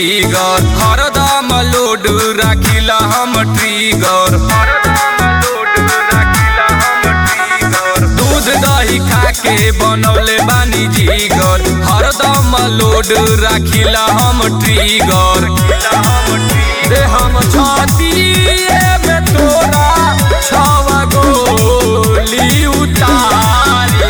जिगर हरदम लोड राखिला हम ट्रिगर दूध दही खा के बनौले बानी जिगर हरदम लोड राखिला हम ट्रिगर दे हम छाती में तोरा छवा गोली उतारी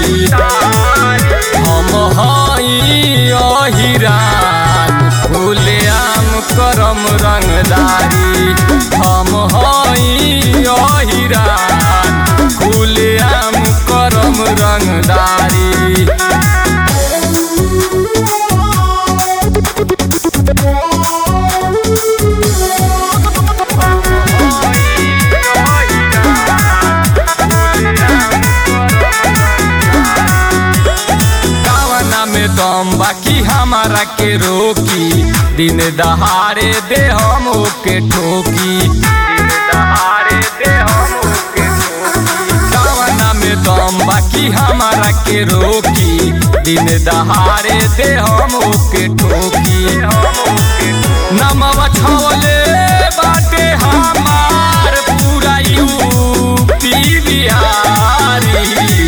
हम हई अहिरान खुलेआम करम रंगदारी हम हई अहिरान खुलेआम करम रंगदारी कावना में दम बाकी हमारा के रोकी दिन दहाड़े दे हम ओके ठोकी कावना में दम बाकी हमारा के रोकी दिन दहाड़े दे हम ओके ठोकी नमवा छवले बाटे हमार पूरा यूपी बिहारी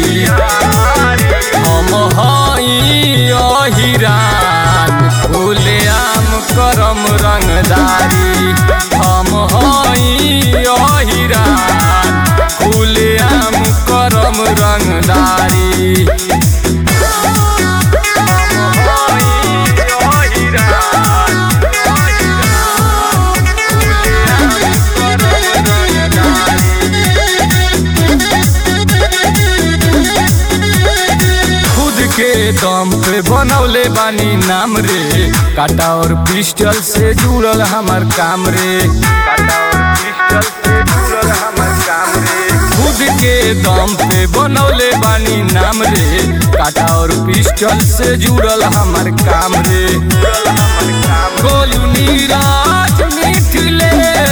हम हई अहिरान खुलेआम करम रंगदारी हम हई अहिरान खुलेआम करम रंगदारी खुद के दम पे बनौले बानी नाम रे काटा और पिस्टल से जुड़ल हमार काम रे खुद के दम पे बनौले बानी नाम रे काटा और पिस्टल से जुड़ल हमार काम रे गोलू नीराज मिथिले